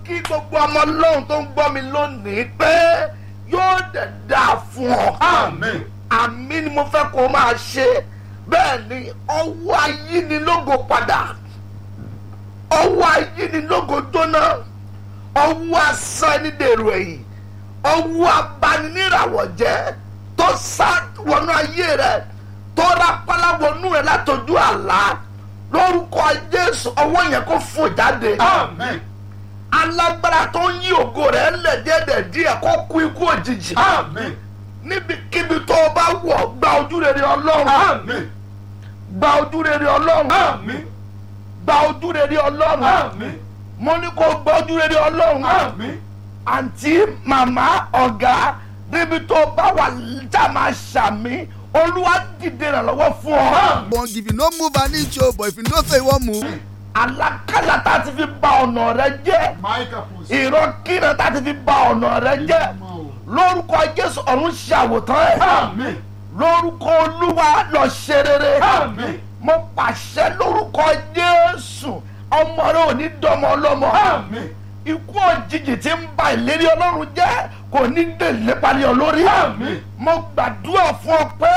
kí gbogbo ọmọ lọ́hùn tó ń gbọ́ mi lónìí pé yóò dẹ̀ dáa fún ọ. Àmín. àmì ni mo fẹ́ kó o máa ṣe bẹ́ẹ̀ ni ọwọ́ ayínilógo padà ọwọ́ ayínilógo jóná ọwọ́ asán ẹni dèrò ẹ̀yìn ọwọ́ abaniníràwọ̀ jẹ́ tó sá wọnú ayé rẹ tó rápálá wọnú rẹ látọjú àlá lórúkọ Jésù ọwọ́ yẹn kó fò jáde Àmín. alágbára tó ń yí ògo rẹ lẹ̀ díẹ̀ díẹ̀ kó kú ikú òjijì Àmín. níbikíbi tó o bá wọ̀ gba ojú rere ọlọ́run Àmín. gba ojú rere ọlọ́run Àmín. gba ojú rere ọlọ́run Àmín. mo ní kó gba ojú rere ọlọ́run Àmín. àǹtí màmá ọ̀gá níbi tó o bá wà já máa ṣàmì olúwa dìde ìrànlọ́wọ́ fún ọ. But if you no move an inch o but if you know say you wan move àlákàlà tá a ti fi ba ọ̀nà rẹ jẹ́ Máìkà Pussy. ìrọ́kìnà tá a ti fi ba ọ̀nà rẹ jẹ́ lórúkọ jésù ọ̀run ṣàwòtán ẹ̀ Àmín. lórúkọ olúwa lọ ṣe rere. Àmín. mo pàṣẹ lórúkọ jésù ọmọ rẹ ò ní dọmọ ọlọmọ Àmín. ikú òjijì tí ń ba ìlérí ọlọ́run jẹ́ kò ní délé parí ọ lórí Àmín. mo gbàdúrà fún ọ pé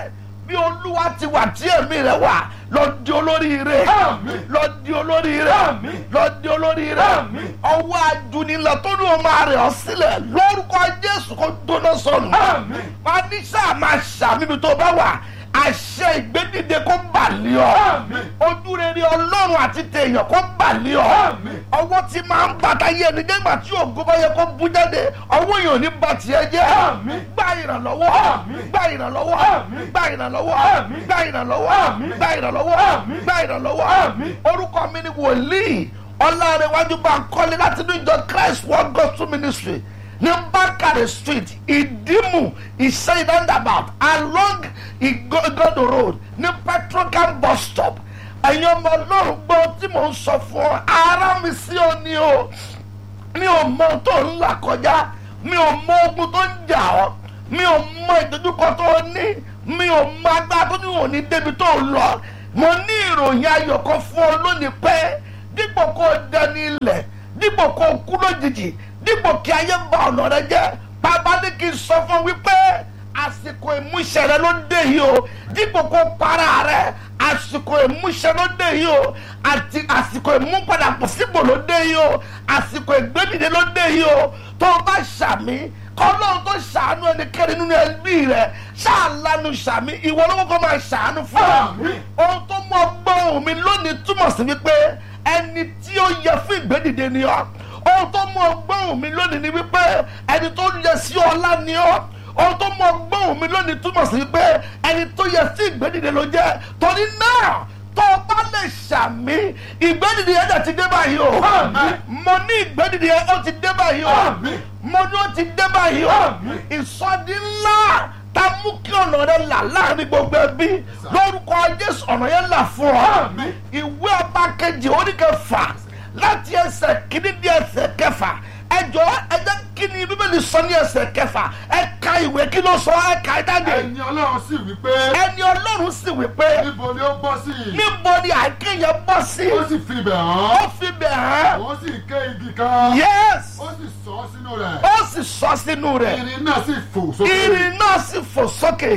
bí olúwa ti wà tí èmi rẹ wà lọ di olóríire Àmín. lọ di olóríire Àmín. lọ di olóríire Àmín. ọwọ́ ajunilọ tó ní o máa rẹ̀ ọ́ sílẹ̀ lórúkọ jésù kó dóná sọnù Àmín. máa ní sáà máa ṣàmìbí tó bá wà àṣẹ ìgbédìde kó bà lé ọ Àmín. ojú rere ọlọ́run àti tèèyàn kó bà lé ọ Àmín. ọwọ́ tí máa ń bàtà yé ẹni nígbà tí ògo bá yẹ kó bú jáde ọwọ́ yìí ò ní bà tiẹ̀ jẹ́ Àmín. gba ìrànlọ́wọ́ Àmín. gba ìrànlọ́wọ́ Àmín. gba ìrànlọ́wọ́ Àmín. gba ìrànlọ́wọ́ Àmín. gba ìrànlọ́wọ́ Àmín. gba ìrànlọ́wọ́ Àmín. orúkọ mi ni wòlíì ọlárẹ̀wájú Bánkọ́lé láti ní ìjọ Christ World Gospel Ministry ní Bákàrẹ̀ street ìdímù ìṣẹ́yìn roundabout along Igodo road ní petrocam bus stop ẹ̀yin ọmọ ọlọ́run gbọ́ tí mò ń sọ fún ọ ara mi sí ọ ni o mi ò mọ ohun tó ń là kọjá mi ò mọ ogun tó ń jà ọ́ mi ò mọ ìdojúkọ tó o ní mi ò mọ agbára tó ní òní débi tó ń lọ mo ní ìròyìn ayọ̀ kan fún ọ lónìí pé dípò kó o dẹni ilẹ̀ dípò kó o kú lójijì dípò kí ayé ba ọ̀nà rẹ jẹ́ bàbá ní kí n sọ fún ọ wípé àsìkò ìmúṣẹ rẹ ló dé yìí o dípò kó para rẹ àsìkò ìmúṣẹ ló dé yìí o àti àsìkò ìmúpadàbọ̀ sípò ló dé yìí o àsìkò ìgbédìde ló dé yìí o tó o bá ṣàmì kọ́lọ́run tó ṣàánú ẹnikẹ́ni nínú ẹbí rẹ ṣáàlánu ṣàmì ìwọ ló kọ́kọ́ máa ṣàánú fún ọ Àmín. ohun tó mú ọgbọ́n ohùn mi lónìí túmọ̀ sí wípé ẹni tí ó yẹ fún ìgbédìde ni ọ ohun tó mú ọgbọ́n ohùn mi lónìí ni wípé ẹni tó yẹ sí ọlá ni ọ ohun tó mú ọgbọ́n ohùn mi lónìí túmọ̀ sí wípé ẹni tó yẹ sí ìgbédìde ló jẹ́ torí náà tó o bá lè ṣàmì ìgbédìde yẹn dẹ̀ ti dé báyìí o Àmín. mo ní ìgbédìde yẹn ó ti dé báyìí o Àmín. mo ní ó ti dé báyìí o Àmín. ìsọdí ńlá ta mú kí ọ̀nà rẹ là láàrin gbogbo ẹbí lórúkọ Jésù ọ̀nà yẹn là fún ọ Àmín. ìwé ọba kejì oníkẹfà láti ẹsẹ̀ kìíní di ẹsẹ̀ kẹfà ẹjọ ẹjẹ kí ni bíbélì sọ ní ẹsẹ̀ kẹfà ẹ ka ìwé kí ló sọ ẹ ka ẹ dáde Ẹ̀yin Ọlọ́run sì wí pé ẹni Ọlọ́run sì wí pé níbo ni ó bọ́ sí yìí? níbo ni àìkéyẹ bọ́ sí Ó sì fi ibẹ̀ hàn. ó fi bẹ̀ hàn Ó sì ké igi kan. yes Ó sì sọ ọ́ sínú rẹ̀. ó sì sọ sínú rẹ̀ Irin náà sì fò sókè. irin náà sì fò sókè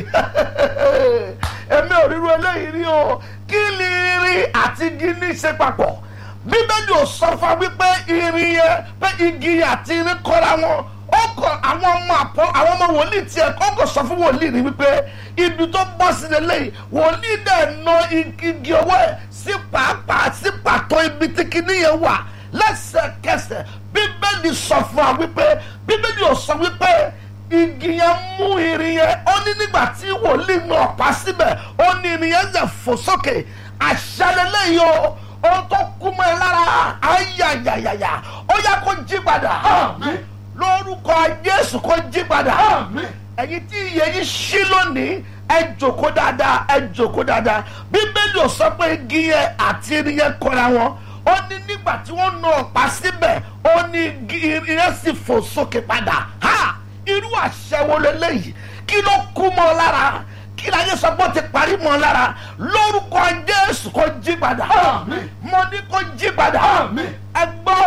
èmi ò ríru eléyìí rí o kí ni irin àti igi ní í ṣe papọ̀ bíbélì ò sọ fún wa wípé irin yẹn pé igi yẹn àti irin kọ́ra wọn ó kọ àwọn ọmọ àpọ àwọn ọmọ wòlíì tiẹ̀ ó kọ sọ fún wòlíì ni wípé ibi tó bọ́ sí lélẹ́yìí wòlíì dẹ̀ na igi ọwọ́ ẹ̀ sí pàápàá sí pàtó ibi tí kinní yẹn wà lẹ́sẹ̀kẹsẹ̀ bíbélì sọ fún wa wípé bíbélì ò sọ wípé igi yẹn mú irin yẹn ó ní nígbà tí wòlíì náà pa síbẹ̀ ó ní irin yẹn zẹ̀ fò sókè àṣàlẹ̀ yìí o ohun tó kú mọ́ ẹ lára ayayayaya ó yá kó jí padà Àmín. lórúkọ Jésù kó jí padà Àmín. ẹ̀yin tí iye yìí ṣí lónìí ẹ jòkó dáadáa ẹ jòkó dáadáa bíbélì ò sọ pé igi yẹn àti irin yẹn kọra wọn ó ní nígbà tí wọ́n na ọ̀pá síbẹ̀ ó ní igi irin yẹn sì fò sókè padà ha irú àṣẹ wo leléyìí kí ló kú mọ́ ọ lára kí láyé sọ pé ó ti parí mọ́ ọ lára lórúkọ Jésù kó jí padà Àmín. mo ní kó jí padà Àmín. ẹ gbọ́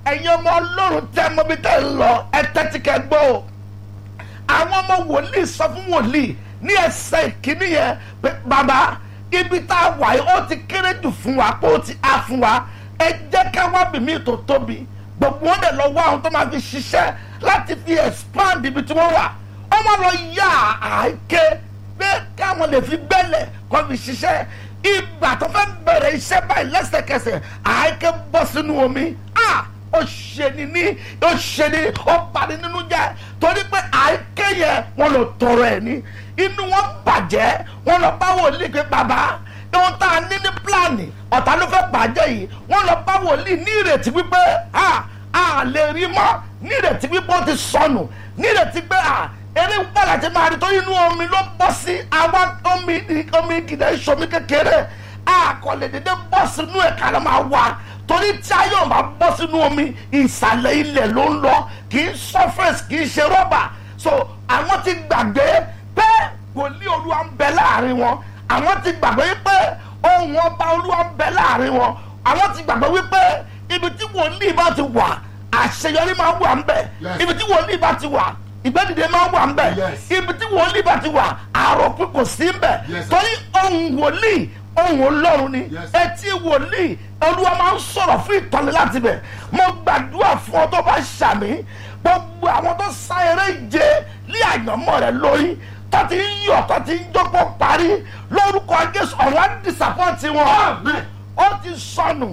ẹ̀yin ọmọ ọlọ́run tẹ́ mọ́ bí tẹ́ ń lọ ẹ tẹ́tí kẹ́ gbọ́ o àwọn ọmọ wòlíì sọ fún wòlíì ní ẹsẹ̀ ìkíní yẹn pé bàbá ibi tá a wà yìí ó ti kéré jù fún wa pé ó ti á fún wa ẹ jẹ́ ká wá bìmí tó tóbi gbogbo wọn dẹ̀ lọ wá àwọn tó máa fi ṣiṣẹ́ láti fi expand ibi tí wọ́n wà wọ́n máa lọ yá àáké pé káwọn lè fi gbẹ́lẹ̀ kó fi ṣiṣẹ́ ìgbà tó fẹ́ bẹ̀rẹ̀ iṣẹ́ báyìí lẹ́sẹ̀kẹsẹ̀ àáké bọ́ sínú omi ah ó ṣe ni ní ó ṣe ni ó bani nínú jẹ́ torí pé àáké yẹn wọ́n lọ tọrọ ẹ̀ ní inú wọn bàjẹ́ wọ́n lọ bá wòlíì pé bàbá ohun tá a ní ní pílánì ọ̀tá ló fẹ́ bàjẹ́ yìí wọ́n lọ bá wòlíì ní ìrètí wípé a a lè rí mọ́ ní ìrètí wípé ó ti sọnù ní ìrètí pé a eré gbọ́dọ̀ ti máa rí tó inú omi ló bọ́ sí àwa omi omi gidẹ ìṣomi kékeré a kò lè dédé bọ́ sínú ẹ̀ka ló máa wà torí tí a yóò máa bọ́ sínú omi ìsàlẹ̀ ilẹ̀ ló ń lọ kì í surface kì í ṣe rọ́bà so àwọn ti gbàgbé pé wòlíì olúwa ń bẹ láàrin wọn àwọn ti gbàgbé wípé ohun ọba olúwa ń bẹ láàrin wọn àwọn ti gbàgbé wípé ibi tí wòlíì bá ti wà àṣeyọrí máa wà ń bẹ Yes. ibi tí wòlíì bá ti wà ìgbẹ́dìde máa wà ń bẹ Yes. ibi tí wòlíì bá ti wà àròpin kò sí ń bẹ Yes. torí ohun wòlíì ohun ọlọ́run ni Yes. etí wòlíì olúwa máa ń sọ̀rọ̀ fún ìtọ́ni láti bẹ̀ mo gbàdúrà fún ọ tó bá ṣàmì gbogbo àwọn tó sá eré ìje ní àyànmọ́ rẹ lórí tó ti ń yọ̀ tó ti ń jókòó parí lórúkọ jésù ọ̀rọ̀ á dìsàpọ̀tì wọn Amen. ó ti sọnù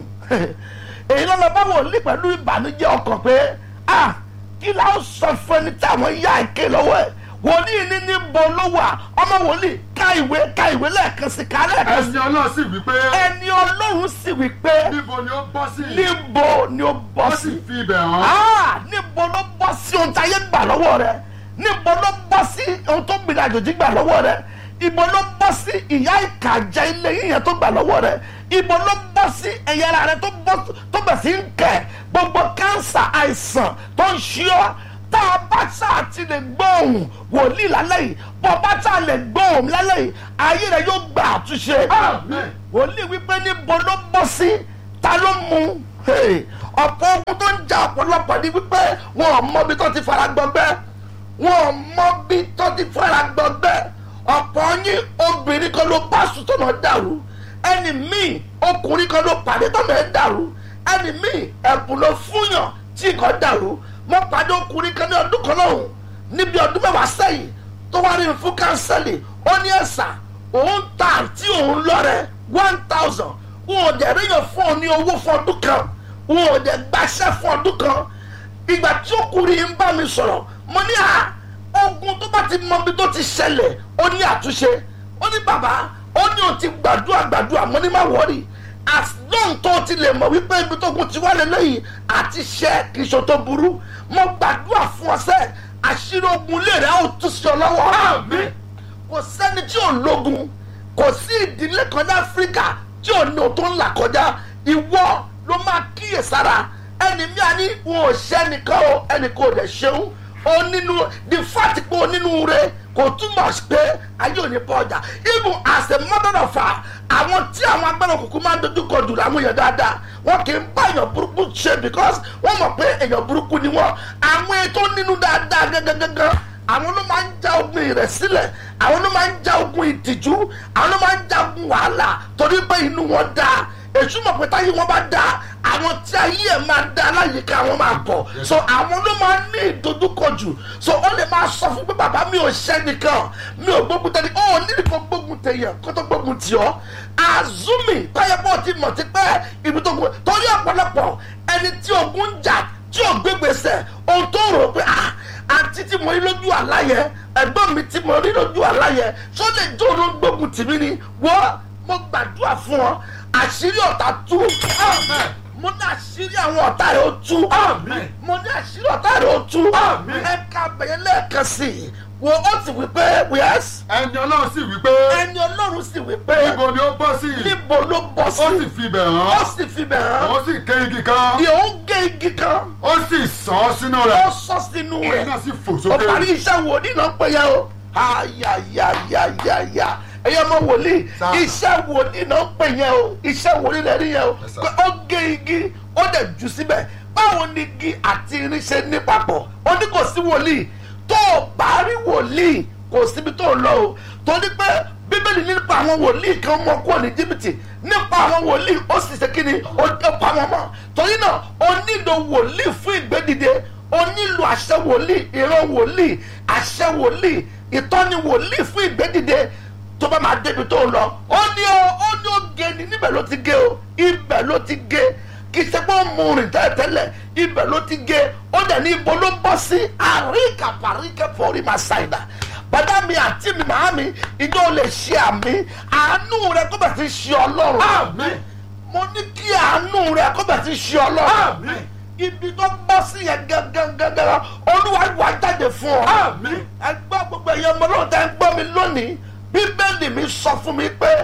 èyí ló lọ bá wòlíì pẹ̀lú ìbànújẹ́ ọkàn pé ah kí la ó sọ fún ẹni tí àwọn yá ìké lọ́wọ́ ẹ̀ wòlíì ní níbo ló wà ọmọ wòlíì ká ìwé ká ìwé lẹ́ẹ̀kan sí ká lẹ́ẹ̀kan sí ẹni ọlọ́run sì wí pé ẹni ọlọ́run sì wí pé níbo ni ó bọ́ sí níbo ni ó bọ́ ó sí sì fi ibẹ̀ hàn ah níbo ló bọ́ sí ohun tí ayé gbà lọ́wọ́ rẹ níbo ló bọ́ sí ohun tó gbìyànjú àjòjì gbà lọ́wọ́ rẹ ibo ló bọ́ sí ìyá ìkàjẹ́ ilé yíyan tó gbà lọ́wọ́ rẹ ibo ló bọ́ sí ẹ̀yà ara rẹ tó bọ́ tó bẹ̀ sí ń kẹ̀ gbogbo kánsà àìsàn tó ń ṣí ọ́ tá a bá sáà ti lè gbóhùn wòlíì lálẹ́ yìí bọ́ bá sáà lè gbóhùn lálẹ́ yìí ayé rẹ yóò gba àtúnṣe Amen. wòlíì wípé níbo ló bọ́ sí ta ló mú Hey, ọ̀pọ̀ ogun tó ń ja ọ̀pọ̀lọpọ̀ ni wípé wọn ò mọ ibi tó ti fara gbọgbẹ́ wọn ò mọ ibi tó ti fara gbọgbẹ́ ọ̀pọ̀ yín obìnrin kan ló bá sùn tó náà dàrú ẹni míì ọkùnrin kan ló pàdé tó náà dàrú ẹni míì ẹ̀bùn ló fúnyàn tí nǹkan dàrú mo pàdé ọkùnrin kan ní ọdún kan lọ́hùn níbi ọdún mẹ́wàá sẹ́yìn tó wá rí mi fún kánsẹ́lì ó ní ẹ̀sà òun ta àǹtí òun lọ́rẹ̀ one thousand wọn ò dẹ̀ ríyàn fún ọ ní owó fún ọdún kan wọn ò dẹ̀ gbàṣẹ́ fún ọdún kan ìgbà tí ọkùnrin yìí ń bá mi sọ̀rọ̀ mo ní à ogun tó bá ti mọ ibi tó ti ṣẹlẹ̀ ó ní àtúnṣe ó ní bàbá ó ní o ti gbàdúrà gbàdúrà mo ní má wọ́ọ̀rì as long tó o ti lè mọ̀ wípé ibi tó kún ti wá lélẹ́yìn àti ṣẹ́ kì í ṣe tó burú mo gbàdúrà fún ọ sẹ́ àṣírí ogun lè rẹ́ ó tún sí ọ lọ́wọ́ Àmín. kò sẹ́ni tí ò lógun kò sí ìdílé kan ní áfíríkà tí ò ní o tó ń là kọjá ìwọ ló máa kíyè sára ẹni mi àní wọn ò ṣẹ́ nìkan o ẹnì kò dẹ̀ ṣeun o nínú the fact pé o nínú rẹ kò túmọ̀ sí pé ayé ò ní bọ́ ọjà even as a mother of her àwọn tí àwọn agbára òkùnkùn máa ń dojú kọ jù láwọn èèyàn dáadáa wọn kì í bá èèyàn burúkú ṣe because wọ́n mọ̀ pé èèyàn burúkú ni wọ́n àwọn ètò nínú dáadáa gẹ́gẹ́gẹ́gẹ́ àwọn ló máa ń já ogun ìrẹ̀ sílẹ̀ àwọn ló máa ń já ogun ìtìjú àwọn ló máa ń já ogun wàhálà torí pé inú wọn dáa èṣù mọ̀ pé táyé wọn bá dáa àwọn tí ayé ẹ̀ máa dá aláyìíká wọn máa pọ̀ so àwọn ló máa ń ní ìdojúkọ jù so ó lè máa sọ fún pé bàbá mi ò ṣẹ́ nìkan mi ò gbógun tẹ́lẹ̀ ó nílì kan gbógun tẹ̀yàn kó tó gbógun tì ọ́ azumi táyé pọ̀ ti mọ̀ ti pẹ́ ibi tó gbó torí ọ̀pọ̀lọpọ̀ ẹni tí ogun ń jà tí ò gbégbèsè ohun tó rò pé ah àǹtí tí mo rí lójú àlá yẹn ẹ̀gbọ́n mi tí mo rí lójú àlá yẹn ṣó lè jó ló ń gbógun tì mí ni wọ́n mo gbàdúrà fún ọ àṣírí ọ̀tá tú Amen. mo ní àṣírí àwọn ọ̀tá rẹ̀ ó tú Amen. mo ní àṣírí ọ̀tá rẹ̀ ó tú Amen. ẹ̀ka bẹ̀yẹ lẹ́ẹ̀kan sí i wo ó sì wí pé wíyẹ́sì ẹni ọlọ́run sì wí pé ẹni ọlọ́run sì wí pé níbo ni ó bọ́ sí níbo ló bọ́ ó sì sí fi ibẹ̀ ó hàn sì fi bẹ̀ hàn ó sì ké igi kan yóò gé igi kan ó sì sàn án sínú ó rẹ̀ sọ sínú òun rẹ̀ náà sì fò ó sókè parí iṣẹ́ wo nínú pé yẹn o ayayayayaya ẹ̀yọ́ ọmọ wòlíì Sir. iṣẹ́ wòlíì náà ń pè yẹn o iṣẹ́ wòlíì lẹ́rí yẹn o Yes, sir. pé ó gé igi ó dẹ̀ jù síbẹ̀ báwo ni igi àti irin ṣe ní papọ̀ ó ní kò sí wòlíì tó o bá rí wòlíì kò síbi tó o lọ o torí pé bíbélì nípa àwọn wòlíì kan mọ kúrò ní jìbìtì nípa àwọn wòlíì ó sì ṣe kíni ó ó pa wọn mọ́ torí náà o nílò wòlíì fún ìgbédìde o nílò àṣẹ wòlíì ìran wòlíì àṣẹ wòlíì ìtọ́ni wòlíì fún ìgbédìde tó bá máa débi tó ń lọ ó ní ó ó ní ó gé ni níbẹ̀ ló ti gé o ibẹ̀ ló ti gé kì í ṣe pé ó mú rìn tẹ́lẹ̀tẹ́lẹ̀ ibẹ̀ ló ti gé ó dẹ̀ ní ibo ló bọ́ sí àríkà paríkà forí máa ṣàìdá bàdá mi àti mi màá mi ìjọ ò lè ṣe àmì àánú rẹ kó bẹ̀ ti ṣe ọlọ́run Àmín. mo ní kí àánú rẹ kó bẹ̀ ti ṣe ọlọ́run Àmín. ibi tó bọ́ sí yẹn gángan olúwa wà jáde fún ọ Àmín. ẹ gbọ́ gbogbo ẹ̀yẹ ọmọ náà tẹ́ ń gbọ́ mi lónìí bíbélì mi sọ fún mi pé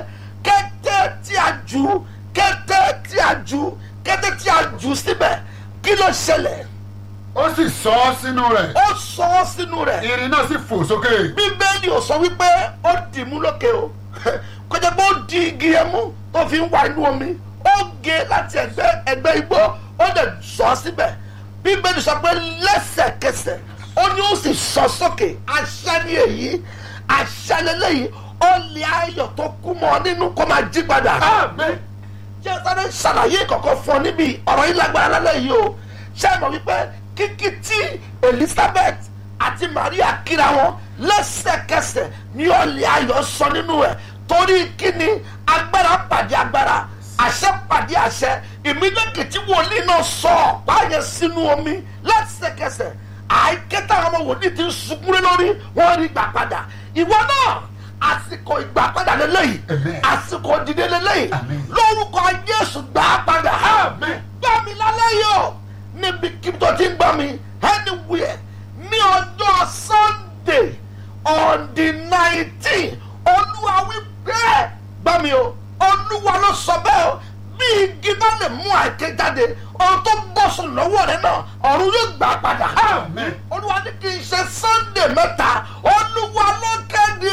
kété tí a jù kété tí a jù kété tí a jù síbẹ̀ kí ló ṣẹlẹ̀ ó sì sọ ọ́ sínú rẹ̀ ó sọ ọ́ sínú rẹ̀ irin náà sì fò sókè bíbélì ò sọ wípé ó dì mú lókè o kọjá pé ó di igi yẹn mú tó fi ń wá inú omi ó gé láti ẹgbẹ́ ẹgbẹ́ igbó ó dẹ̀ sọ ọ́ síbẹ̀ bíbélì sọ pé lẹ́sẹ̀kẹsẹ̀ ó ní ó sì sọ sókè àṣẹ ni èyí àṣẹ lélẹ́yìí ó lè ayọ̀ tó kú mọ́ ọ nínú kó máa jí padà Àmín. jẹ́ sáré ṣàlàyé kọ̀ọ̀kan fún ọ níbi ọ̀rọ̀ yìí lágbára lálẹ́ yìí o ṣé ẹ mọ̀ wípé kíkí tí Elizabeth àti Maria kíra wọn lẹ́sẹ̀kẹsẹ̀ ní ọ̀lẹ́ ayọ̀ sọ nínú ẹ̀ torí kíni agbára pàdé agbára àṣẹ pàdé àṣẹ ìmídẹ́kì tí wòlíì náà sọ ọ̀pá yẹn sínú omi lẹ́sẹ̀kẹsẹ̀ àìkẹ́tà àwọn ọmọ wòlíì ti ń sunkún lé lórí wọ́n rí gbà padà ìwọ náà àsìkò ìgbà padà lélẹ́yìí Amen. àsìkò dìde lélẹ́yìí Amen. lórúkọ Jésù gbà á padà Amen. gbà mí lálẹ́ yìí o níbi kí tó ti ń gbà mí anywhere ní ọjọ́ Sunday on the nineteen olúwa wí bẹ́ẹ̀ gbà mí o olúwa ló sọ bẹ́ẹ̀ o bí igi bá lè mú àìké jáde ohun tó bọ́ sùn lọ́wọ́ rẹ náà ọ̀run yóò gbà á padà Amen. olúwa ní kí n ṣe Sunday mẹ́ta olúwa ló kéde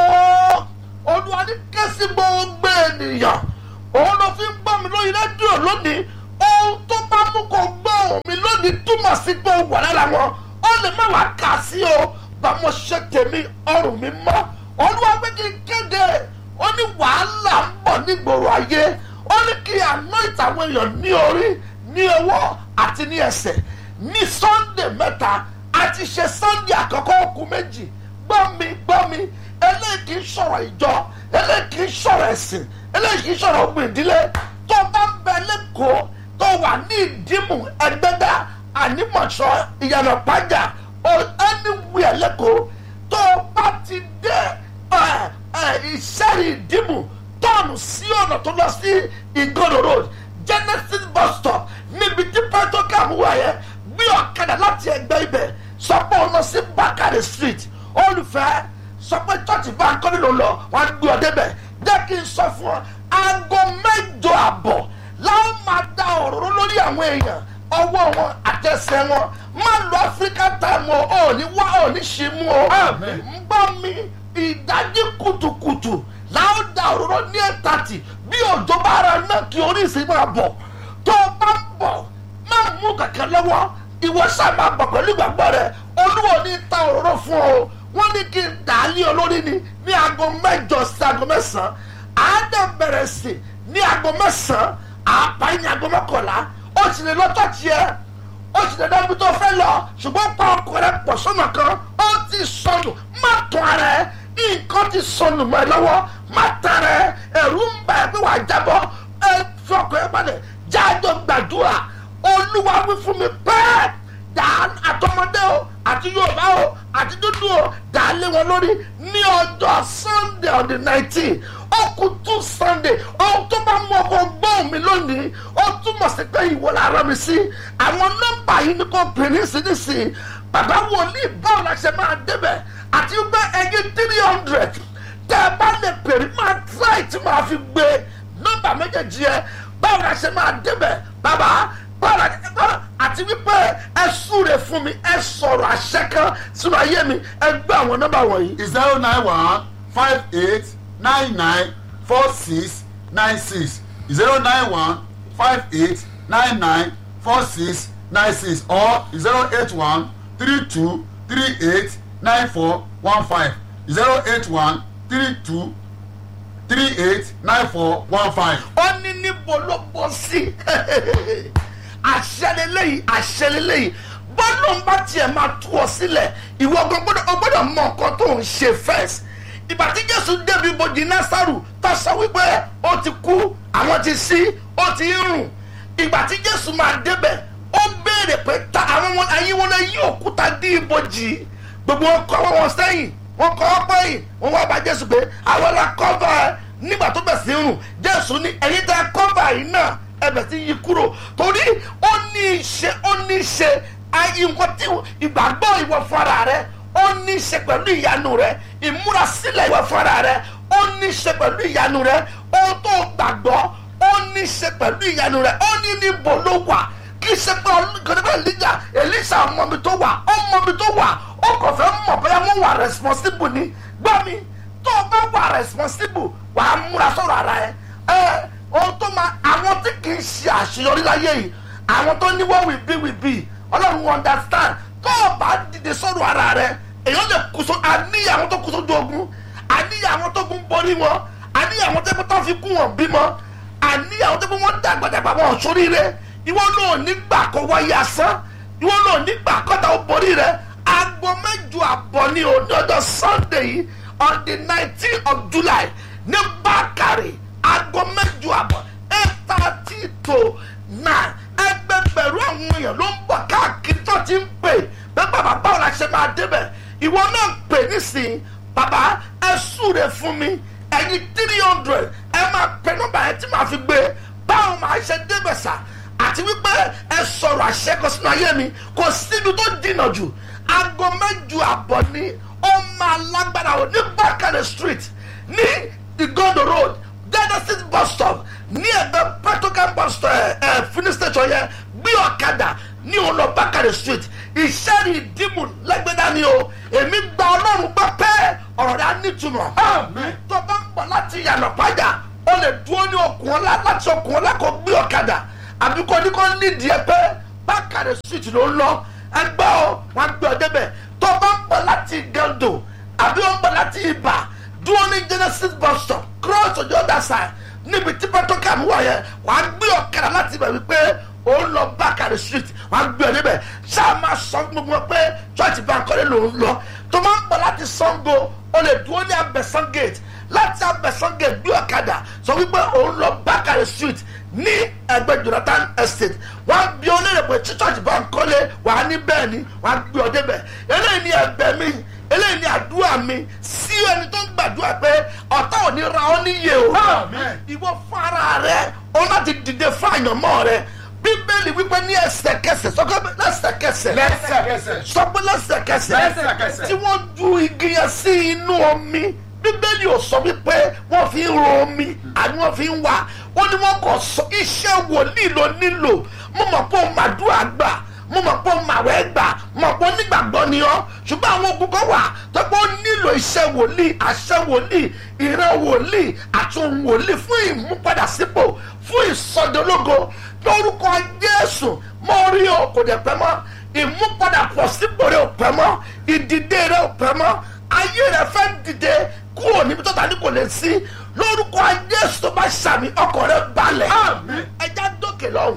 o olúwa ní kẹ́sì gbogbo ènìyàn òun ló fi ń gbọ́ mi lórí rédíò lónìí ohun tó bá mú kó gbọ́ mi lónìí túmọ̀ sí pé ó wà lára wọn ó lè má wàá kà sí o bá mo ṣe tèmi ọrùn mi mọ́ olúwa pé kí n kéde ó ní wàhálà ń bọ̀ nígboro ayé ó ní kí àná ìtàwọn èèyàn ní orí ní ọwọ́ àti ní ẹsẹ̀ ní Sunday mẹ́ta a ti ṣe Sunday àkọ́kọ́ okùn méjì gbọ́ mi gbọ́ mi eléyìí kì í sọ̀rọ̀ ìjọ eléyìí kì í sọ̀rọ̀ ẹ̀sìn eléyìí kì í sọ̀rọ̀ ogun ìdílé tó bá ń bẹ lẹ́kọ̀ọ́ tó wà ní ìdímù ẹgbẹ́dá ànímọ̀ṣọ́ ìyànà pàjá anywhere lẹ́kọ̀ọ́ tó bá ti dé ẹ, ẹ, ìṣẹ́rì ìdímù tọ́ọ̀nù sí ọ̀nà tó lọ sí ìgòdò road Genesis bus stop níbi tí pẹ́tọ́kàm wà yẹn gbé ọ̀kadà láti ẹgbẹ́ ibẹ̀ sọ pé ó lọ sí Bakare street olùfẹ́ sọ pé church bá ń kọ́ nílò lọ wọ́n á gbé ọ débẹ̀ jẹ́ kí n sọ fún ọ aago mẹ́jọ àbọ̀ láwọn máa da òróró lórí àwọn èèyàn ọwọ́ wọn àtẹsẹ̀ wọn má lọ African time o ò ní wá ò ní ṣe mú o Amen. ń gbọ́ mi ìdájí kùtùkùtù láwọn da òróró ní ẹ̀tàtì bí òjò bá ara náà kí oríṣi máa bọ̀ tó o bá ń bọ̀ má mú kàkẹ́ lọ́wọ́ ìwọ sáà máa bọ̀ pẹ̀lú ìgbàgbọ́ rẹ olúwo ní ta òróró fún ọ wọ́n ní kí n dà á lé olórí ni ní aago mẹ́jọ sí aago mẹ́sàn-án àádọ́ bẹ̀rẹ̀ sí ní aago mẹ́sàn-án àpáyé ní aago mọ́kànlá ó sì lè lọ́tọ̀ tiẹ̀ ó sì lè dábí tó fẹ́ lọ ṣùgbọ́n pa ọkọ rẹ pọ̀ sọ́nà kan ó ti sọnù má tún ara ẹ nǹkan ti sọnù mọ́ ẹ lọ́wọ́ má tara ẹ ẹ̀rù ń bà ẹ́ pé wàá jábọ́ ẹ fi ọkọ̀ ẹ balẹ̀ jájọ gbàdúrà olúwa wí fún mi pẹ́ẹ́ dà àtọmọdé o àti yorùbá o àti dúdú o dà á lé wọn lórí ní ọjọ́ sunday on the nineteen ó kù tún sunday ohun tó bá mú ọkọ gbóhùn mi lónìí ó túmọ̀ sí pé ìwọ la rán mi sí àwọn nọ́mbà yìí ni kò pè ní sínísì bàbá wòlíì báwo la ṣe máa débẹ̀ àti pé ẹyin three hundred tẹ́ ẹ bá lè pèrè máa try tí máa fi gbé nọ́mbà méjèèjì yẹn báwo la ṣe máa débẹ̀ bàbá báwo la ṣe máa àti wípé ẹ súre fún mi ẹ sọ̀rọ̀ àṣẹ kan sínú ayé mi ẹ gbé àwọn nọ́mbà wọ̀nyí zero nine one five eight nine nine four six nine six zero nine one five eight nine nine four six nine six or zero eight one three two three eight nine four one five zero eight one three two three eight nine four one five. ó ní níbo ló bọ́ sí àṣẹlélẹ́yìn àṣẹlélẹ́yìn bọ́lá ń bá tiẹ̀ máa tú ọ sílẹ̀ ìwọ gan gbọ́dọ̀ ọ gbọ́dọ̀ mọ nǹkan tó ń ṣe first ìgbà tí jésù débi ibojì násàrù tó sọ wípé ó ti kú àwọn ti sí ó ti ń rùn ìgbà tí jésù máa débẹ̀ ó béèrè pé ta àwọn wọn ayé wọn lè yí òkúta dí ibojì gbogbo wọn kọ́ wọn sẹ́yìn wọn kọ́ ọ pẹ́yìn wọn wá bá jésù pé àwọn la kọ́fà ẹ nígbà tó bẹ̀ sí ń rùn jésù ní ẹ̀yin tẹ́ kọ́fà yìí náà ẹbẹ̀ sí yí kúrò torí ó ní í ṣe ó ní í ṣe ayé nǹkan tí ìgbàgbọ́ ìwọ fúnra rẹ ó ní í ṣe pẹ̀lú ìyanu rẹ ìmúrasílẹ̀ ìwọ fúnra rẹ ó ní í ṣe pẹ̀lú ìyanu rẹ ohun tó gbàgbọ́ ó ní í ṣe pẹ̀lú ìyanu rẹ ó ní níbo ló wà kì í ṣe pé ọlọ́gbẹ̀rẹ̀ elija elisa ọmọ mi tó wà ọmọ mi tó wà ó kàn fẹ́ mọ̀ bóyá wọ́n wà responsible ni gbọ́ mi tó o bá wà responsible wà á múra sọ̀rọ̀ ara ẹ ẹ ohun tó máa àwọn tí kì í ṣe àṣeyọrí láyé yìí àwọn tó ní wọ́n wì bí wì bí ọlọ́run understand tó o bá dìde sọ̀rọ̀ ara rẹ èèyàn lè kú so àníyàn àwọn tó kú sójú ogun àníyàn àwọn tó kún borí wọn àníyàn àwọn tó kún tó fi kún wọn bímọ àníyàn àwọn tó kún wọn dàgbàdàgbà wọn sóríire ìwọ náà nígbà kó wáyé asán ìwọ náà nígbà kọ́ta ó borí rẹ aago mẹ́jọ àbọ̀ ní òní ọjọ́ sunday yìí on the nineteen of july ní bákàrè aago mẹ́jọ àbọ̀ eight thirty to nine ẹgbẹgbẹ̀rún àwọn èèyàn ló ń bọ̀ káàkiri tó ti ń pè bẹ́ẹ̀ bàbá báwo la ṣe máa débẹ̀ ìwọ náà pè nísìnyí bàbá ẹ súre fún mi ẹ̀yin three hundred ẹ máa pè nọ́mbà yẹn tí màá fi gbé báwo màá ṣe débẹ̀ sà àti wípé ẹ sọ̀rọ̀ àṣẹkọ sínú ayé mi kò síbi tó dìnà jù aago mẹ́jọ àbọ̀ ni ó máa lágbára o ní bákàrẹ̀ street ní igondo road genesis bus stop ní ẹgbẹ́ petrocan bus stop ẹ ẹ finish station yẹn gbé ọ̀kadà ní ọ̀nà bákàrẹ̀ street ìṣẹ́rì ìdìmú lẹ́gbẹ̀dá ni o èmi gba ọlọ́run gbọ́ pé ọ̀rọ̀ rẹ̀ á nítumọ̀ tó bá ń bọ̀ láti yànnà pàjá o lè dúró ní okùn ọ̀la láti okùn ọ̀la kó gbé ọ̀kadà àbí kò ní kò nídìí ẹ pé bákàrẹ̀ street ló ń lọ ẹgbẹ́ o wọn gbé ọ débẹ̀ tó bá ń bọ̀ láti gẹ́ndò àbí ó ń bọ̀ láti ibà dúró ní genesis bus stop cross ojú ọ̀dà side níbi tí petrocam wà yẹn wàá gbé ọ̀kadà láti ibẹ̀ wípé ó ń lọ bákàrẹ̀ street wàá gbé ọ débẹ̀ ṣáà máa sọ fún gbogbo wọn pé church bankole ló ń lọ tó máa ń bọ̀ láti sango o lè dúró ní abẹ́sán gate láti abẹ́sán gate gbé ọ̀kadà sọ wípé ó ń lọ bákàrẹ̀ street ní ẹgbẹ́ jonathan estate wọ́n bí ọ lérè pé tí church bankole wà ní bẹ́ẹ̀ ni wọ́n gbé ọ débẹ̀ eléyìí ni ẹ̀bẹ̀ mi eléyìí ni àdúrà mi sí ẹni tó ń gbàdúrà pé ọ̀tá ò ní ra ọ́ níyè o Amen. ìwọ fún ara rẹ o láti dìde fún àyànmọ́ rẹ bíbélì wípé ní ẹsẹ̀kẹsẹ̀ sọ́kọ́ lẹ́sẹ̀kẹsẹ̀ lẹ́sẹ̀kẹsẹ̀. sọ pé lẹ́sẹ̀kẹsẹ̀ Lẹ́sẹ̀kẹsẹ̀. tí wọ́n ju igi yẹn sí inú omi bíbélì ò sọ wípé wọ́n fi ń ro omi àní wọ́n fi ń wà ó ní wọ́n kò sọ iṣẹ́ wòlíì ló nílò mo mọ̀ pé o màdúrà gbà mo mọ̀ pé o màwẹ́ gbà mo mọ̀ pé onígbàgbọ́ ni ọ́ ṣùgbọ́n àwọn ogun kan wà tó pé ó nílò iṣẹ́ wòlíì àṣẹ wòlíì ìran wòlíì àti ohun wòlíì fún ìmúpadàsípò fún ìsọdológo lórúkọ jésù mo rí o kò dẹ̀ pẹ́ mọ́ ìmúpadàpọ̀ sípò rẹ̀ ò pẹ́ mọ́ ìdìde rẹ̀ ò pẹ́ mọ́ ayé rẹ̀ fẹ́ dìde kúrò níbi tó ta ní kò lè sí lórúkọ jésù tó bá ṣàmì ọkọ̀ rẹ̀ balẹ̀ Àmín. ẹja dókè lọ́hùn.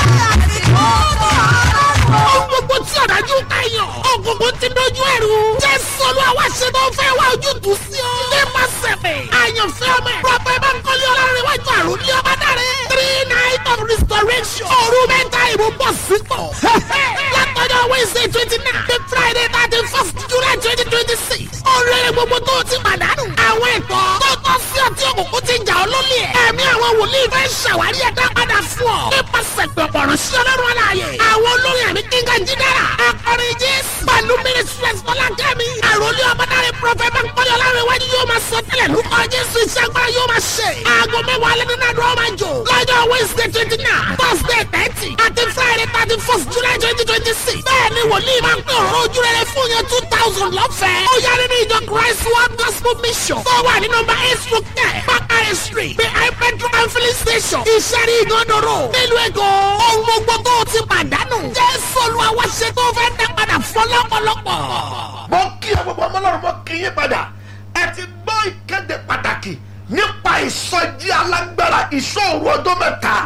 Ohun gbogbo tí ọ̀dájú káyọ̀. Ògùnkùn ti dojú ẹ̀rù. Jésù olúwa wá ṣe tó fẹ́ wá ojútùú sí ọ. Nípa sẹ̀fẹ̀. Àyànfẹ́ ọmọ ẹ̀. Prọfẹ̀ Bánkọ́lé ọlọ́run iwájú àrùn ní ọba dáre. Three night of restoration. Òru mẹ́ta ìbò bọ̀ sípò. Látọjọ́ Wednesday twenty nine. The Friday thirty first July twenty twenty six. Oríire gbogbo tó o ti pàdánù. Àwọn ẹ̀tọ́ tó tọ́ sí ọtí òkùnkùn ti jà ọ́ lólè. Ẹ̀mí àwọn wòlíì fẹ́ ṣàwárí ẹ̀dá padà fún ọ. Nípasẹ̀ pẹ̀pọ̀rọ̀ sí ọlọ́run aláàyè. Àwọn olórin àmì kíngà jídára. Akọrin Jésù. Pẹ̀lú pẹ̀lú ministries fọlákẹ́mi. àròlé ọmọdáre prọfẹ̀ bankole ọlárẹ̀wájú yóò máa sọ tẹ́lẹ̀ lórúkọ jésù iṣẹ́ agbára yóò máa ṣe. aago mẹ́wàá alẹ́ nínú àdúrà máa jò. lọ́jọ́ wednesday twenty nine thursday thirty àti friday thirty first july twenty twenty six. bẹ́ẹ̀ ni wòlíì máa ń pè ọ̀rọ̀ ojú rere fún yẹn two thousand lọ́fẹ̀ẹ́. ó yá nínú ìjọ christ world gospel mission. tó wà ní nọmba eight stroke ten bakare street behind petrol and filling station. ìṣẹ́rí ìgànnàró nílùú èkó. ohun gbogbo tó o ti pàdánù. jésù olúwa wá ṣe tó fẹ́ dá padà fún lọ́pọ̀lọpọ̀. mo kí ẹ gbogbo ọmọ ọlọ́run mo kí yín padà ẹ ti gbọ́ ìkéde pàtàkì nípa ìsọjí alágbára ìṣòro ọdún mẹ́ta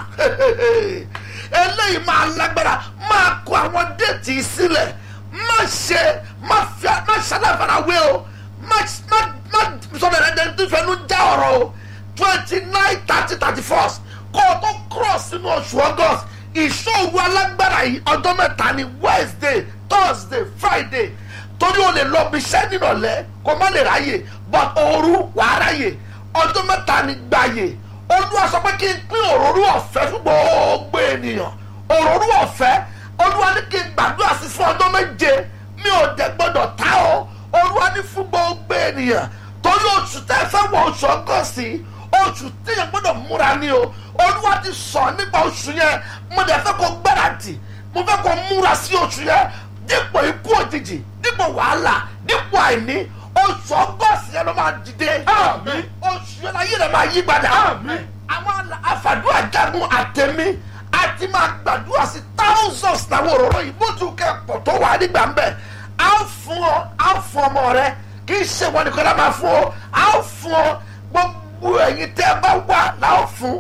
eléyìí máa lágbára máa kó àwọn déètì sílẹ̀ má ṣe má fi má ṣaláfarawé o má má má sọ̀rọ̀ ẹ̀rẹ́dẹ̀ tó fẹnu já ọ̀rọ̀ o twenty nine thirty thirty first kó o tó cross sínú oṣù august ìṣòro alágbára yìí ọjọ́ mẹ́ta ni wednesday thursday friday torí o lè lọ bí iṣẹ́ nírọ̀lẹ́ kó má lè ráyè but òru wàá ráyè ọjọ́ mẹ́ta ni gbàyè olúwa sọ pé kí n pín òróró ọ̀fẹ́ fún gbogbo ènìyàn òróró ọ̀fẹ́ olúwa ní kí n gbàdúrà sí fún ọjọ́ méje mi ò dẹ̀ gbọ́dọ̀ ta ọ́ olúwa ní fún gbogbo ènìyàn torí oṣù tẹ́ fẹ́ wọ oṣù ọgọ́sì oṣù téèyàn gbọ́dọ̀ múra ni o olúwa ti sọ nípa oṣù yẹn mo dẹ̀ fẹ́ kó gbáradì mo fẹ́ kó múra sí oṣù yẹn dípò ikú òjijì dípò wàhálà dípò àìní oṣù ọgọ́sì yẹn ló máa dìde Àmín. oṣù yẹn láyé rẹ̀ máa yí padà Àmín. àwọn àfàdúrà jagun àtẹ̀mí àti máa gbàdúrà sí thousands làwọn òróró yìí bó tún kẹ́ pọ̀ tó wà nígbà ń bẹ̀ á fún ọ á fún ọmọ rẹ kì í ṣe wọn nìkan lá máa fún ọ á fún ọ gbogbo ẹ̀yin tẹ́ ẹ bá wà láò fún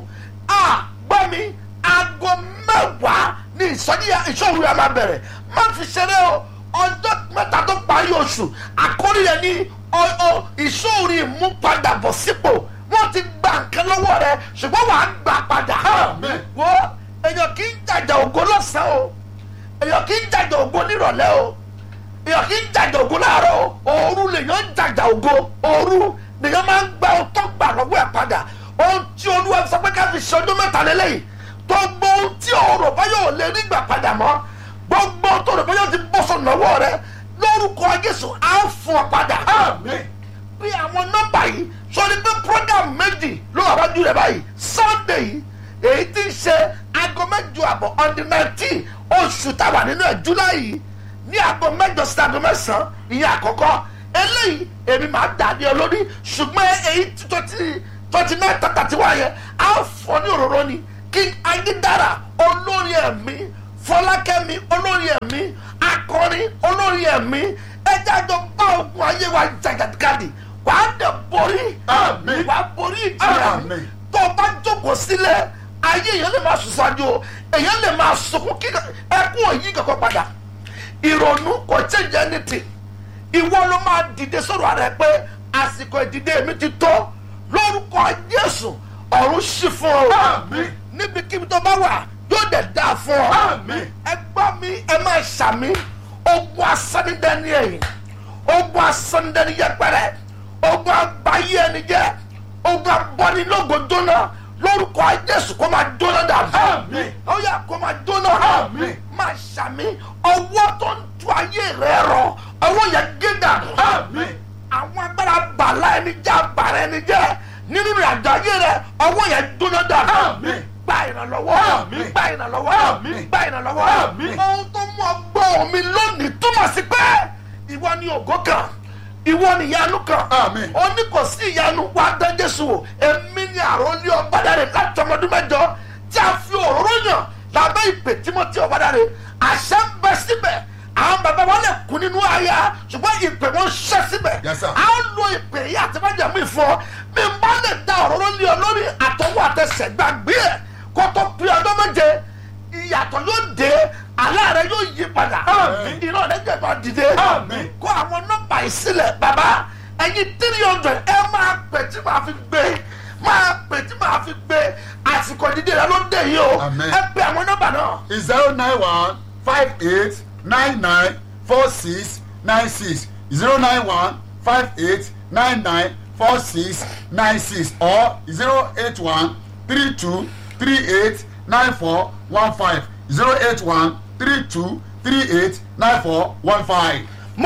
à gbọ́ mi aago mẹ́wàá ní ìsọjí ìṣòro yà máa bẹ̀rẹ̀ má fi ṣeré o ọjọ́ mẹ́ta tó parí oṣù àkórí yẹn ní ọ- ọ- ìṣòro ìmúpadàbọ̀ sípò wọ́n ti gba nǹkan lọ́wọ́ rẹ ṣùgbọ́n wàá gbà padà. Àmín. wo èèyàn kì í jàjà ògo lọ́sàn-án o èèyàn kì í jàjà ògo nírọ̀lẹ́ o èèyàn kì í jàjà ògo láàárọ̀ o òru lèèyàn ń jàjà ògo òru lèèyàn máa ń gba ọtọ́ gbà lọ́wọ́ ẹ̀ padà ohun tí olúwa sọ pé ká fi ṣe ọdún mẹ́ta lélẹ́yìí gbogbo ohun tí ọ̀rọ̀ bá yóò lè rí gbà padà mọ́ gbogbo ohun tó rò bá yóò ti bọ́ sọ̀nà lọ́wọ́ rẹ lórúkọ jésù á fún ọ padà Àmín. bí àwọn nọ́mbà yìí sọrí pé program méjì ló wà wájú rẹ báyìí sunday yìí èyí tí ń ṣe aago mẹ́jọ àbọ̀ on the nineteen oṣù táwa nínú ẹ̀ july yìí ní aago mẹ́jọ sí aago mẹ́sàn-án ìyẹn àkọ́kọ́ eléyìí èmi máa dà ní olórí ṣùgbọ́n èyí twenty twenty nine tata tí wáyé á fọ ní òróró ni king ayédára olórí ẹ̀mí fọlákẹ́mi olórí ẹ̀mí akọrin olórí ẹ̀mí ẹjẹ́ àjọ bá ogun ayé wa jàgàdìgàdì wà á dẹ̀ borí Àmín. wà á borí ìjìyà Àmín. tó o bá jókòó sílẹ̀ ayé èèyàn lè máa sùn sáájú o èèyàn lè máa sunkún kí ẹkún òyìn kankan padà ìrònú kò change anything ìwọ ló máa dìde sọ̀rọ̀ rẹ pé àsìkò ìdìde mi ti tó lórúkọ jésù ọ̀run ṣì fún ọ Àmín. níbikíbi tó bá wà yóò dẹ̀ dáa fún ọ Àmín. ẹ gbọ́ mi ẹ máa ṣàmì ogun asánidẹ́ni ẹ̀yìn ogun asánidẹ́ni yẹpẹrẹ ogun àgbáyé ẹni jẹ́ ogun abọ́nilógo jóná lórúkọ jésù kó máa jóná dàbí Àmín. ó yà kó máa jóná Àmín. máa ṣàmì ọwọ́ tó ń tu ayé rẹ rọ ọwọ́ yẹn gé dànù Àmín. àwọn agbára bàlá ẹni jẹ́ àbàrà ẹni jẹ́ nínú ìrìnàjò ayé rẹ ọwọ́ yẹn jóná dànù Àmín. gba ìrànlọ́wọ́ Àmín. gba ìrànlọ́wọ́ Àmín. gba ìrànlọ́wọ́ Àmín. ohun tó mú ọgbọ́n mi lónìí túmọ̀ sí pé ìwọ ni ògo kan ìwọ ni ìyanu kan Àmín. ó ní kò sí ìyanu wá dán jésù wò èmi ni àròlé ọ̀bádàrè láti ọmọdún mẹ́jọ tí a fi òróró yàn lábẹ́ ìpè tímọ́tì ọ̀bádàrè àṣẹ ń bẹ síbẹ̀ àwọn bàbá wọn lè kú nínú àyà ṣùgbọ́n ìpè wọn ṣẹ́ síbẹ̀ Yes, sir. a ó lo ìpè yìí àti májàmú ìfọ mi n bá lè da òróró lé ọ lórí àtọwọ́ àtẹsẹ̀ gbàgbé ẹ̀ kó tó pé ọdún méje ìyàtọ̀ yóò dé àlá rẹ yóò yí padà Àmín. iná rẹ jẹ máa dìde Àmín. kó àwọn nọ́mbà yìí sílẹ̀ bàbá ẹ̀yin three hundred ẹ máa pè tí màá fi gbé máa pè tí màá fi gbé àsìkò dídé rẹ ló dé yìí o Àmín. ẹ pè àwọn nọ́mbà náà zero nine one five eight nine nine four six nine six zero nine one five eight nine nine four six nine six or zero eight one three two three eight nine four one five zero eight one three two three eight nine four one five.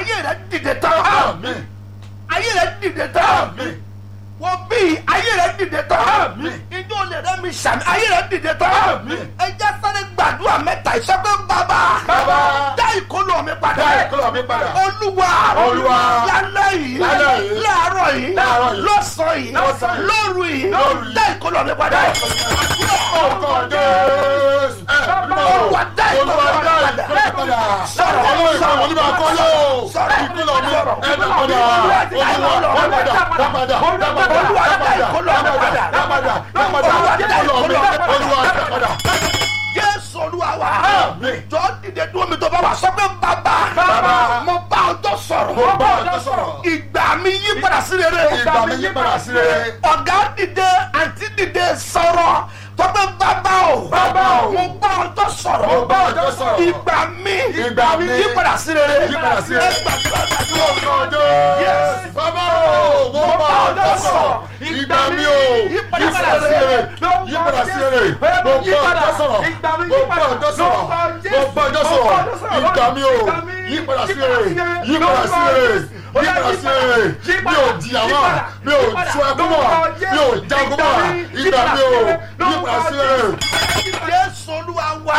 ayé rẹ dìde tán Àmín. ayé rẹ dìde tán Àmín. wọ́n bí ayé rẹ dìde tán Àmín. ijó lè rẹ mi sàmì ayé rẹ dìde tán Àmín. ẹ jẹ́ sáré gbàdúrà mẹ́ta ìsọgbẹ́ bàbá Bàbá. dá ìkólọ mi padà Dá ìkólọ mi padà. olúwa Olúwa. lálẹ́ yìí Lálẹ́ yìí. láàárọ̀ yìí Láàárọ̀ yìí. lọ́sàn yìí Lọ́sàn yìí. lóru yìí Lóru yìí. dá ìkólọ mi padà Orúkọ Jésù. Ẹ mímọ́ o. Olúwa dá ìkólọ Olúwa mi dá padà. ìkólọ mi padà. Sọ̀rọ̀, Ọlọ́run ìkọlọ̀ sọ̀rọ̀, onímọ̀ akọ́lọ́ o. sọ̀rọ̀, Ìkólọ mi sọ̀rọ̀. ẹ dá padà. Olúwa dá Olúwa ìkólọ dá mi padà. Dá padà. Dá padà. Olúwa dá Dá padà. ìkólọ mi padà. Dá padà. Dá padà. Olúwa dá Ìkólọ mi. ìkólọ mi padà. Olúwa dá padà. jésù olúwa wa Àmín. jọ dìde dúró mi tó bá wà sọ pé bàbá Bàbá. mo bá ọjọ́ sọ̀rọ̀ Mo bá ọjọ́ sọ̀rọ̀. ìgbà mi yí padà sí rere Ìgbà mi yí padà sí rere. ọ̀gá dìde àǹtí dìde sọ̀rọ̀ tó pé bàbá o Bàbá o. mo bá ọjọ́ sọ̀rọ̀ Mo bá ọjọ́ sọ̀rọ̀. ìgbà mi Ìgbà mi yí padà sí rere yí padà sí rere. ẹ gbàdúrà gbàdúrà. Orúkọ Jésù. Bàbá o. Mo bá ọjọ́ sọ̀rọ̀. Ìgbà mi o. Yí padà sí rere. Yí padà sí rere. Mo bá ọjọ́ sọ̀rọ̀. Mo bá ọjọ́ sọ̀rọ̀. Mo bá ọjọ́ sọ̀rọ̀. Ìgbà mi o. Yí padà sí rere. Yí padà sí rere. Yí padà sí rere. Mi ò jìyà mọ́. Mi ò sún ẹkún mọ́. Mi ò jagun mọ́. Ìgbà mi o. Yí padà sí rere. jésù olúwa wa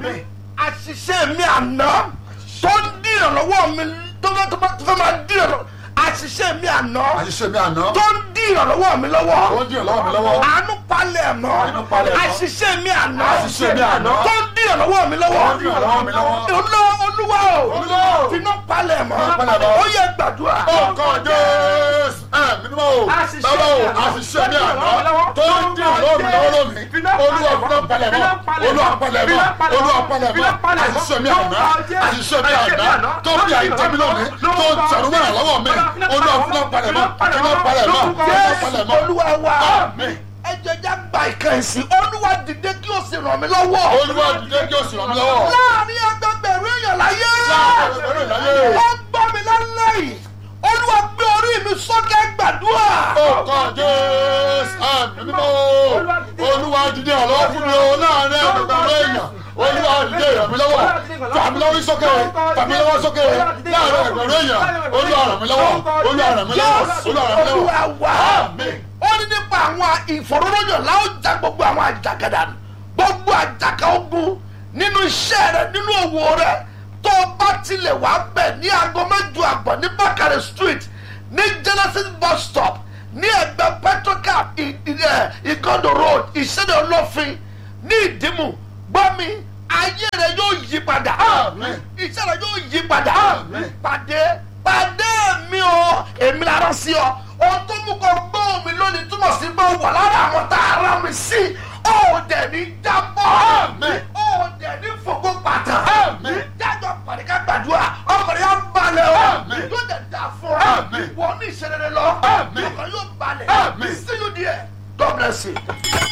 àṣìṣe mi àná tó ń dí ìrànlọ́wọ́ mi tó fẹ́ tó fẹ́ tó fẹ́ máa dí ìrànlọ́wọ́ àṣìṣe mi àná Àṣìṣe mi àná. tó ń dí ìrànlọ́wọ́ mi lọ́wọ́ Ó ń dì lọ́wọ́ mi lọ́wọ́. àánú palẹ̀ mọ́ Àánú palẹ̀ mọ́. àṣìṣe mi àná Àṣìṣe mi àná. tó ń dí ìrànlọ́wọ́ mi lọ́wọ́ Ó ń dì ìrànlọ́wọ́ mi lọ́wọ́. olúwa olúwa o Olúwa o. finá palẹ̀ mọ́ Finá palẹ̀ mọ́. ó yẹ gbàdúrà Orúkọ Jésù. Ẹ mímọ́ o. Àṣìṣe Bàbá o. mi àná. Àṣìṣe mi àná. Tó ń dì lọ́wọ́ mi lọ́wọ́ lónìí. Olúwa fúnná palẹ̀ mọ́. Olúwa palẹ̀ mọ́. Olúwa palẹ̀ mọ́. Àṣìṣe mi àná. Àṣìṣe mi àná. Tó bí àìjẹ́ mi lónìí. Tó ń tẹ̀rù mọ́ lọ́wọ́ mi. Olúwa fúnná palẹ̀ mọ́. Fúnná palẹ̀ mọ́. Fúnná jésù palẹ̀ mọ́. olúwa wa Àmín. ẹ jẹjẹ gba ìkànsí olúwa dìde kí o sì ràn mí lọ́wọ́. Olúwa dìde kí o sì ràn mí lọ́wọ́. láàrin ẹgbẹgbẹ̀rún èèyàn láyé. Láàrin ẹgbẹgbẹ̀rún èèyàn láyé. ó ń gbọ́ mi lálẹ́ yìí olúwa gbé orí mi sókè gbàdúrà. Orúkọ Jésù. Àmín mímọ́ o. Olúwa dìde ọ̀lọ́wọ́ fún mi o láàrin ẹgbẹgbẹ̀rún èèyàn. Olúwa dìde ràn mí lọ́wọ́. Fà mí lọ́wọ́ sókè. Fà mí lọ́wọ́ sókè. Láàrin ẹgbẹ̀rún èèyàn. Olúwa ràn mí lọ́wọ́. Olúwa ràn mí lọ́wọ́. jésù Olúwa ràn mí olúwa lọ́wọ́. wa. Àmín. ó ní nípa àwọn ìfọ̀rọ̀lọ́yọ̀ láwọn já gbogbo àwọn àjàgàdà nù. gbogbo àjàkà ogun nínú iṣẹ́ rẹ nínú òwò rẹ tó o bá tilẹ̀ wá bẹ̀ ní aago mẹ́jọ àbọ̀ ní bákàrẹ̀ street ní genesis bus stop ní ẹgbẹ́ petrocap ìgọ́dọ̀ road ìṣẹ̀dẹ̀ olófin ní ìdìmú gbọ́mi ayé rẹ yóò yí padà Àmín. iṣẹ́ rẹ yóò yí padà Àmín. pàdé pàdé mi o èmi lára sí ọ ohun tó mú kọ gbọ́ mi lónìí túmọ̀ sí pé ó wà lára àwọn tá a rán mi sí ó dẹ̀ ní jábọ́ Àmín. ó dẹ̀ ní fògbó pàtà Àmín. jájọ pàdé ká gbàdúrà ọkùnrin yà balẹ̀ o Àmín. yóò dẹ̀ dà fún ọ Àmín. wọ́n ní ìṣẹ̀lẹ̀ lọ Àmín. ọkùnrin yóò balẹ̀ Àmín. see you there God bless you.